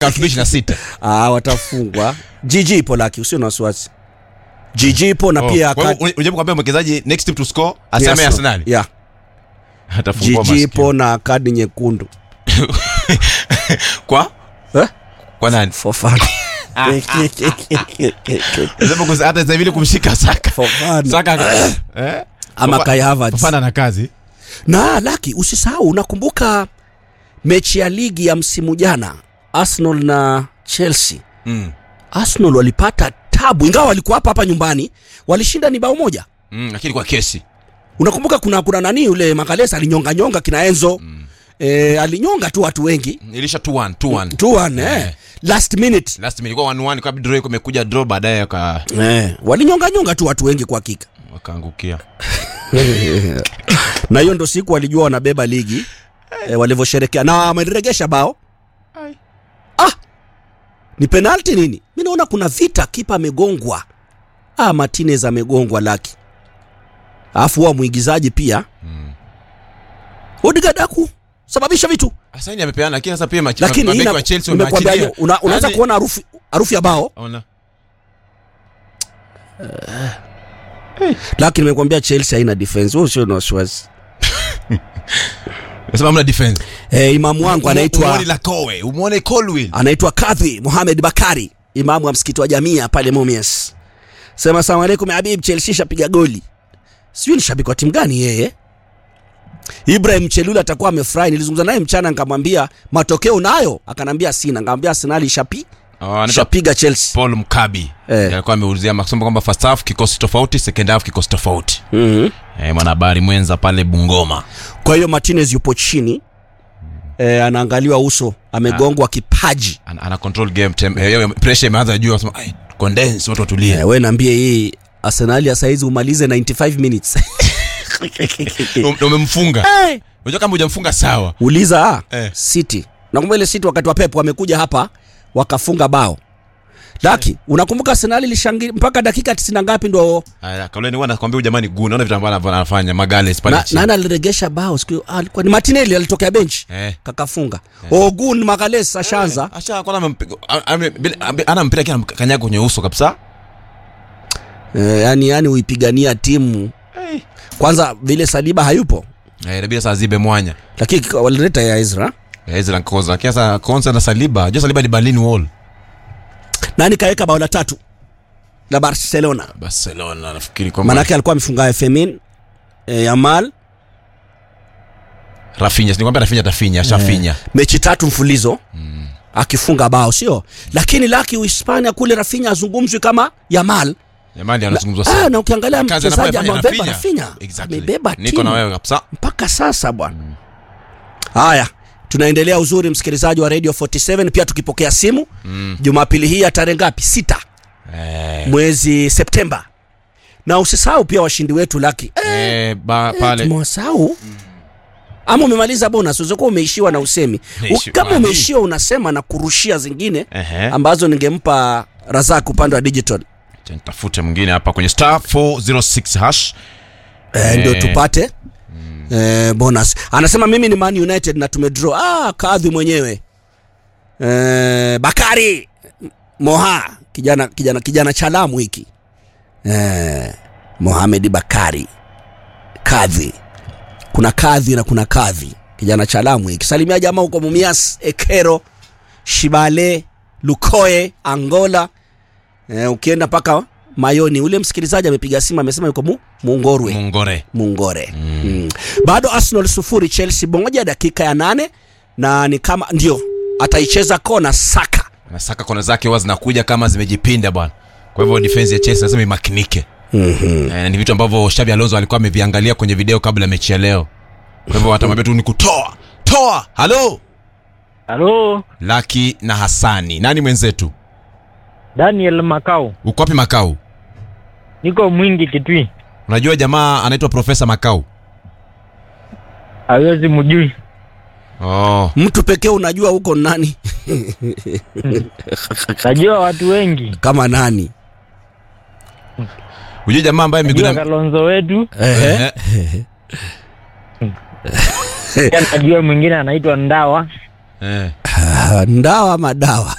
2026 ah, watafungwa GG ipo laki usio na wasiwasi GG ipo na pia Kwa hivyo, ka- unajaribu kuambia mwekezaji next team to score ni aseme Arsenal yeah. atafungua GG masikio. ipo na kadi nyekundu kwa eh? kwa nani for fun Nasema kus- hata sasa hivi kumshika Saka for fun Saka eh ama Fafa- Kai Havertz Fofana na kazi na laki usisahau unakumbuka mechi ya ligi ya msimu jana arsenal na chelsea mm. arsenal walipata tabu ingawa walikuwa hapa hapa nyumbani walishinda ni bao moja Mm, lakini kwa kesi unakumbuka kuna kuna nani yule makalesa alinyonga nyonga kina enzo mm. e, alinyonga tu watu wengi ilisha 2-1 2-1 2-1 eh. Eh. last minute last minute ilikuwa 1-1 kwa draw iko imekuja draw baadaye waka eh. walinyonga nyonga tu watu wengi kwa hakika wakaangukia na hiyo ndo siku walijua wanabeba ligi e, walivyosherekea na wameregesha bao ah, ni penalti nini mi naona kuna vita kipa amegongwa ah, martinez amegongwa laki alafu huwa mwigizaji pia mm. odigadaku sababisha vitu Asaini amepeana lakini sasa pia machi- lakini mabeki ina- wa Chelsea nimekwambia wameachilia. hiyo, una, unaweza Yaani- kuona harufu harufu ya bao Ona. lakini nimekwambia chelsea haina defense wewe usio na wasiwasi Nasema hamna defense. eh, imamu wangu anaitwa Umuone Lakowe, umuone Colwill. anaitwa kadhi muhamed bakari imamu wa msikiti wa jamia pale mumias sema asalamu alaikum habib chelsea shapiga goli sijui ni shabiki wa timu gani yeye ibrahim chelula atakuwa amefurahi nilizungumza naye mchana nikamwambia matokeo nayo akanambia sina nikamwambia arsenali shapi Oh, anaitwa shapiga chelsea Paul Mkabi. Eh. Alikuwa ameulizia makisema kwamba first half kikosi tofauti, second half kikosi tofauti. mm-hmm. Eh, mwanahabari mwenza pale Bungoma. kwa hiyo martinez yupo chini eh, anaangaliwa uso amegongwa kipaji Ana, ana control game tem, eh, pressure imeanza juu anasema ai condense watu watulie. eh, we naambie hii arsenali ya saizi umalize 95 minutes Um- Umemfunga. hey. Unajua kama hujamfunga sawa. uliza ah, Eh. city nakumbuka ile city wakati wa pep wamekuja hapa wakafunga bao laki unakumbuka arsenali lishangi mpaka dakika 90 ngapi ndo Aya, kauleni huwa nakwambia huyu jamani gu, naona vitu ambavyo anafanya Magales pale na, chini. nani aliregesha bao siku hiyo? ah, alikuwa ni martinelli alitokea bench Eh. kakafunga ogun magales ashaanza Asha kwanza amempiga a- ame- bila- ambe- ana mpira kile kanyaga kwenye uso kabisa. eh, yani yani uipigania timu kwanza vile saliba hayupo Eh, inabidi sasa zibe mwanya. lakini walileta ya ezra Eh, Ezra Nkoza. Kiasa Konsa na Saliba. Unajua Saliba ni Berlin Wall. nani kaweka bao la tatu la barcelona Barcelona nafikiri kwamba manake alikuwa amefunga femin eh, yamal Rafinha, sinikwambia Rafinha atafinya, ashafinya. mechi tatu mfulizo mm. akifunga bao sio lakini laki uhispania kule rafinya azungumzwi kama yamal Jamani anazungumzwa ah, sana. na ukiangalia Kazi mchezaji anafanya amebeba Rafinha. rafinya Exactly. amebeba Niko na timu wewe kabisa. mpaka sasa bwana haya tunaendelea uzuri msikilizaji wa radio 47 pia tukipokea simu mm. jumapili hii ya tarehe ngapi sita Eh, mwezi septemba na usisahau pia washindi wetu laki eh, eh, ba, eh, pale tumewasahau ama umemaliza bonus uzokuwa umeishiwa na usemi Umeishi- U- kama Wani? umeishiwa unasema na kurushia zingine Ehe. ambazo ningempa razak upande wa digital Acha nitafute mwingine hapa kwenye star 406 hash. eh, ndio Eh. tupate eh, bonus anasema mimi ni man united na tumedraw ah, kadhi mwenyewe eh, bakari moha kijana kijana kijana chalamu hiki eh, mohamed bakari kadhi kuna kadhi na kuna kadhi kijana chalamu hiki salimia jamaa huko mumias ekero shibale lukoe angola eh, ukienda mpaka mayoni ule msikilizaji amepiga simu amesema yuko mu, mungorwe Mungore. mungore mm. Mm. bado arsenal sufuri chelsea moja dakika ya nane na ni kama ndio ataicheza kona saka Anasaka kona zake huwa zinakuja kama zimejipinda bwana. Kwa hivyo defense ya Chelsea lazima imakinike. mm-hmm. Eh, ni vitu ambavyo Xabi Alonso alikuwa ameviangalia kwenye video kabla ya mechi ya leo. Kwa hivyo watamwambia tu ni kutoa. Toa. Halo. Halo, Laki na Hasani. Nani mwenzetu? Daniel Makau, Uko wapi Makau? niko Mwingi Kitui, Unajua jamaa anaitwa Profesa Makau. hawezi mjui. Oh. mtu pekee unajua huko ni nani Najua watu wengi, kama nani Unajua jamaa ambaye miguu najua na Kalonzo wetu, Ehe. Eh, pia najua mwingine anaitwa Ndawa, eh. ndawa madawa